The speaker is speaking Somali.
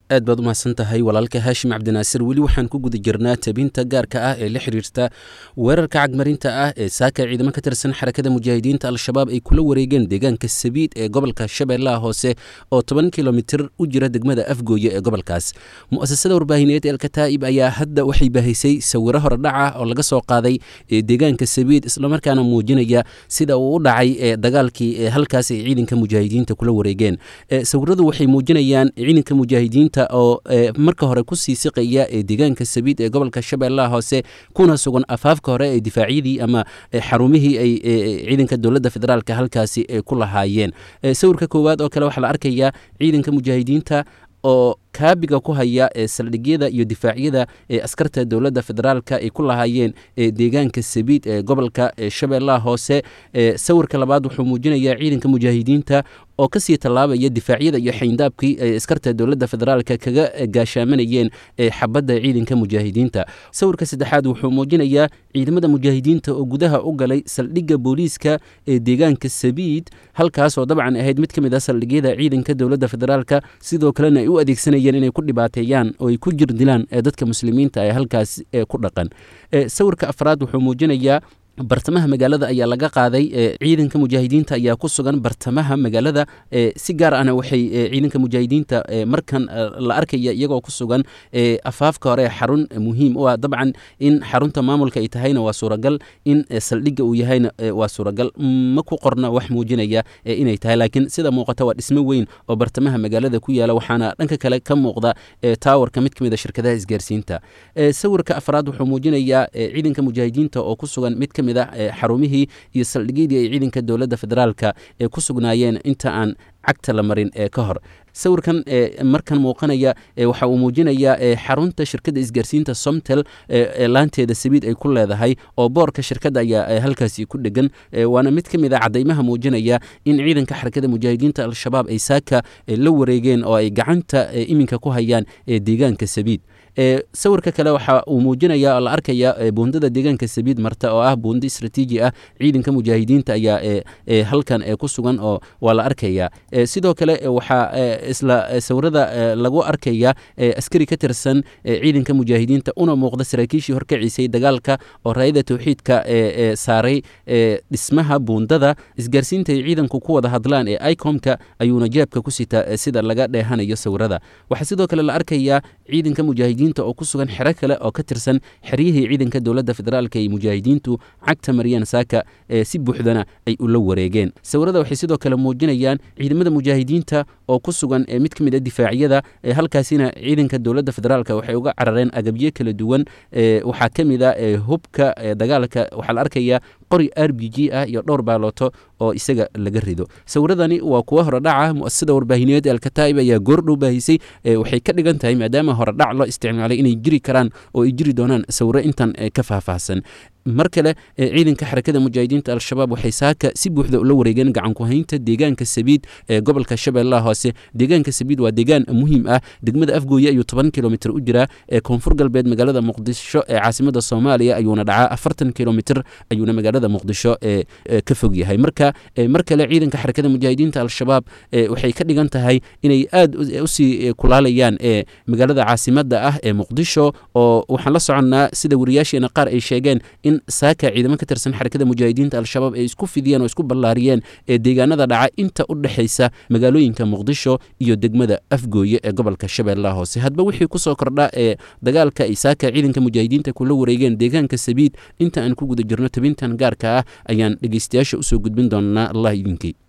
aad baad u mahadsan tahay walaalka haashim cabdinaasir weli waxaan ku guda jirnaa tabinta gaarka ah ee la xiriirta weerarka cagmarinta ah ee saaka ciidamo ka tirsan xarakada mujaahidiinta al-shabaab ay kula wareegeen deegaanka sabiid ee gobolka shabeellaha hoose oo toban kilomitir u jira degmada afgooye ee gobolkaas mu'asasada warbaahineed ee alkataa'ib ayaa hadda waxay baahisay sawiro horedhaca oo laga soo qaaday deegaanka sabiid islamarkaana muujinaya sida uu u dhacay ee dagaalkii ee halkaas ay ciidanka mujaahidiinta kula wareegeen sawiradu waxay muujinayaan ciidanka mujaahidiinta oo marka hore ku sii siqaya ee deegaanka sabiid ee gobolka shabeellaha hoose kuna sugan afaafka hore ee difaacyadii ama xarumihii ay ciidanka dowladda federaalka halkaasi ku lahaayeen sawirka koowaad oo kale waxaa la arkayaa ciidanka mujaahidiinta oo kaabiga ku haya ee saldhigyada iyo difaacyada ee askarta dowladda federaalka ay ku lahaayeen deegaanka sabiid ee gobolka shabeellaha hoose sawirka labaad wuxuu muujinayaa ciidanka mujaahidiinta oo kasii tallaabaya difaacyada iyo xayndaabkii ay askarta dowladda federaalka kaga gaashaamanayeen xabadda ciidanka mujaahidiinta sawirka saddexaad wuxuu muujinayaa ciidamada mujaahidiinta oo gudaha u galay saldhigga booliiska ee deegaanka sabiid halkaas oo dabcan ahayd mid ka mid ah saldhigyada ciidanka dowladda federaalka sidoo kalena ay u adeegsanayeen inay ku dhibaateeyaan oo ay ku jir dilaan dadka muslimiinta ee halkaas ku dhaqan sawirka afraad wuxuu muujinayaa bartamaha magaalada ayaa laga qaaday ciidanka mujaahidiinta ayaa ku sugan bartamaha magaalada si gaar ahna waxay ciidanka mujaahidiinta markan la arkaya iyagoo ku sugan afaafka hore xarun muhiim u ah dabcan in xarunta maamulka ay tahayna waa suuragal in saldhigga uu yahayna waa suuragal ma ku qorna wax muujinaya inay tahay laakiin sida muuqata waa dhismo weyn oo bartamaha magaalada ku yaala waxaana dhanka kale ka muuqda taawarka mid ka mid a shirkadaha isgaarsiinta sawirka afraad wuxuu muujinayaa ciidanka mujaahidiinta oo ku sugan mid ka xarumihii iyo saldhigyadii ay ciidanka dowladda federaalka ee ku sugnaayeen inta aan cagta la marin ee ka hor sawirkan markan muuqanaya waxa uu muujinayaa xarunta shirkadda isgaarsiinta somtel laanteeda sabiid ay ku leedahay oo boorka shirkadda ayaa halkaasi ku dhegan waana mid ka mid a cadaymaha muujinaya in ciidanka xarakada mujaahidiinta al-shabaab ay saaka la wareegeen oo ay gacanta iminka ku hayaan deegaanka sabiid sawirka kale waxa uu muujinaya oo la arkaya buundada deegaanka sabiid marta oo ah buundo istraatiiji ah ciidanka mujaahidiinta ayaa halkan ku sugan oo waa la arkaya sidoo kale waxaa isla sawirada lagu arkaya askari ka tirsan ciidanka mujaahidiinta una muuqda saraakiishii horkaciisay dagaalka oo raayada towxiidka saaray dhismaha buundada isgaarsiinta ay ciidanku ku wada hadlaan ee icomka ayuuna jeebka ku sita sida laga dheehanayo sawirada waxaa sidoo kale la arkaya ciidanka mujaahidiinta oo ku sugan xero kale oo ka tirsan xeryihii ciidanka dowladda federaalka ay mujaahidiintu cagta mariyeen saaka si buuxdana ay ula wareegeen sawirada waxay sidoo kale muujinayaan ciidamada mujaahidiinta oo ku sugan mid ka mid a difaacyada halkaasina ciidanka dowladda federaalka waxay uga carareen agabyo kala duwan waxaa ka mid a hubka dagaalka waxaa la arkaya qori r b g ah iyo dhowr baalooto oo isaga laga rido sawiradani waa kuwa horedhaca muasasada warbaahineed ee alkataa'ib ayaa goordhow baahisay waxay ka dhigan tahay maadaama horedhac loo isticmaalay inay jiri karaan oo ay jiri doonaan sawiro intan ka faahfaahsan mar kale ciidanka xarakada mujaahidiinta al-shabaab waxay saaka si buuxda ula wareegeen gacankuhaynta deegaanka sabiid ee gobolka shabeellaha hoose deegaanka sabiid waa deegaan muhiim ah degmada afgooye ayuu toban kilomitr u jiraa ee koonfur galbeed magaalada muqdisho ee caasimada soomaaliya ayuuna dhacaa afartan kilomitr ayuuna magaalada muqdisho ka fog yahay marka mar kale ciidanka xarakada mujaahidiinta al-shabaab waxay ka dhigan tahay inay aad usii kulaalayaan magaalada caasimada ah ee muqdisho oo waxaan la soconnaa sida wariyaasheena qaar ay sheegeen in saaka ciidamo ka tirsan xarakada mujaahidiinta al-shabaab ay isku fidiyeen oo isku ballaariyeen ee deegaanada dhaca inta u dhexaysa magaalooyinka muqdisho iyo degmada afgooye ee gobolka shabeellaha hoose hadba wixii kusoo kordha ee dagaalka ay saaka ciidanka mujaahidiinta kula wareegeen deegaanka sabiid inta aan ku guda jirno tabintan gaarka ah ayaan dhegeystayaasha usoo gudbin doonaa allah idinkii